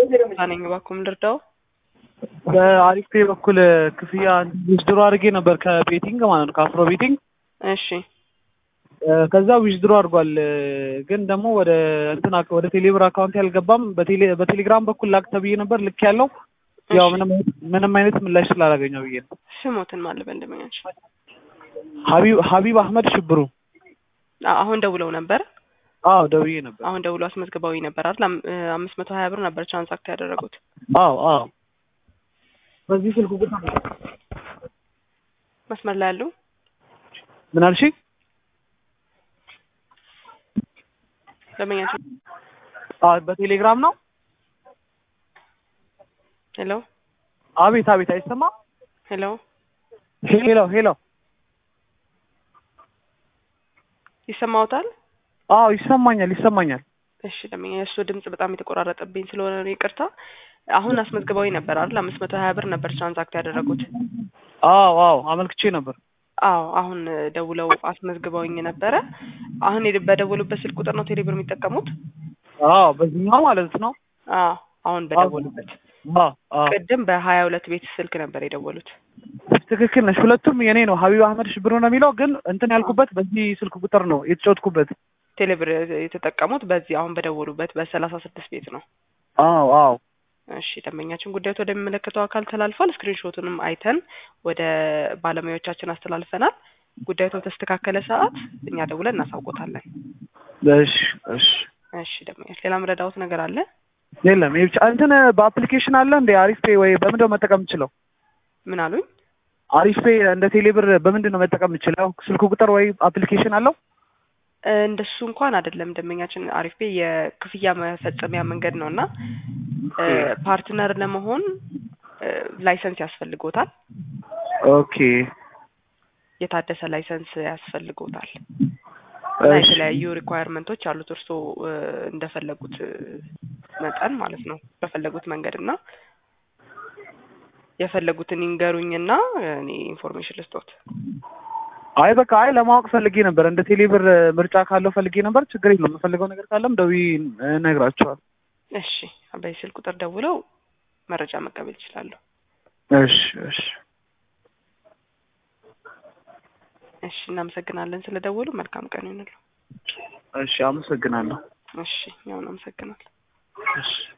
ነኝ እባክዎን ልርዳው? በአሪፍ ፔ በኩል ክፍያ ዊዝድሮ አድርጌ ነበር ከቤቲንግ ማለት ነው ከአፍሮ ቤቲንግ እሺ ከዛ ዊዝድሮ አድርጓል ግን ደግሞ ወደ እንትን አክ- ወደ ቴሌብር አካውንት ያልገባም በቴሌ በቴሌግራም በኩል ላክ ተብዬ ነበር ልክ ያለው ያው እሺ። ምንም ምንም አይነት ምላሽ ስላላገኘው ብዬ ነው። ስሞትን ማለበ እንደመኛች ሀቢብ ሀቢብ አህመድ ሽብሩ አሁን ደውለው ነበር። አዎ ደውዬ ነበር። አሁን ደውሎ አስመዝግበውኝ ነበር አይደል? አም- እ አምስት መቶ ሀያ ብር ነበር ትራንዛክት ያደረጉት። አዎ አዎ በዚህ ስልክ ቁጥር ነው። መስመር ላይ ያሉ ምን አልሽኝ? ደንበኛች አዎ በቴሌግራም ነው። ሄሎ አቤት አቤት አይሰማም? ሄሎ ሄሎ ሄሎ ይሰማዎታል? አዎ ይሰማኛል ይሰማኛል። እሺ ደንበኛ የእሱ ድምጽ በጣም የተቆራረጠብኝ ስለሆነ ነው ይቅርታ። አሁን አስመዝግበውኝ ነበር አይደል? አምስት መቶ ሀያ ብር ነበር ትራንዛክት ያደረጉት። አዎ አዎ አመልክቼ ነበር። አዎ አሁን እ ደውለው አስመዝግበውኝ ነበረ። አሁን የደ- በደወሉበት ስልክ ቁጥር ነው ቴሌብር የሚጠቀሙት? አዎ በዚህኛው ማለት ነው። አዎ አሁን በደወሉበት አዎ አዎ ቅድም በሀያ ሁለት ቤት ስልክ ነበር የደወሉት። ትክክል ነሽ። ሁለቱም የኔ ነው። ሀቢብ አህመድ ሽብሩ ነው የሚለው ግን እንትን ያልኩበት በዚህ ስልክ ቁጥር ነው የተጫወትኩበት። ቴሌብር የተጠቀሙት በዚህ አሁን በደወሉበት በሰላሳ ስድስት ቤት ነው። አዎ አዎ እሺ ደንበኛችን ጉዳዩት ወደሚመለከተው አካል ተላልፏል። ስክሪንሾቱንም አይተን ወደ ባለሙያዎቻችን አስተላልፈናል። ጉዳዩ በተስተካከለ ሰዓት እኛ ደውለን እናሳውቆታለን። እሺ እሺ እሺ ደንበኛች ሌላ ምረዳውት ነገር አለ? የለም ይሄ ብቻ እንትን በአፕሊኬሽን አለ እንደ አሪፍ ፔ ወይ በምንድን ነው መጠቀም የምችለው? ምን አሉኝ? አሪፍ ፔ እንደ ቴሌብር በምንድን ነው መጠቀም የምችለው? ስልክ ቁጥር ወይ አፕሊኬሽን አለው? እ እንደሱ እንኳን አይደለም ደንበኛችን አሪፍ ቤ የክፍያ መፈጸሚያ መንገድ ነው እና እ ፓርትነር ለመሆን እ ላይሰንስ ያስፈልጎታል። ኦኬ የታደሰ ላይሰንስ ያስፈልጎታል እና እሺ የተለያዩ ሪኳየርመንቶች አሉት እርስዎ እ እንደፈለጉት እ መጠን ማለት ነው በፈለጉት መንገድ እና የፈለጉትን ይንገሩኝና እኔ ኢንፎርሜሽን ልስጦት። አይ በቃ አይ ለማወቅ ፈልጌ ነበር። እንደ ቴሌብር ምርጫ ካለው ፈልጌ ነበር። ችግር የለውም። የምፈልገው ነገር ካለም ደውዬ እነግራቸዋለሁ። እሺ በዚህ ስልክ ቁጥር ደውለው መረጃ መቀበል ይችላሉ። እሺ እሺ እሺ እናመሰግናለን ስለደወሉ። መልካም ቀን ይሁንልዎ። እሺ አመሰግናለሁ። እሺ እኛውን አመሰግናለን። እሺ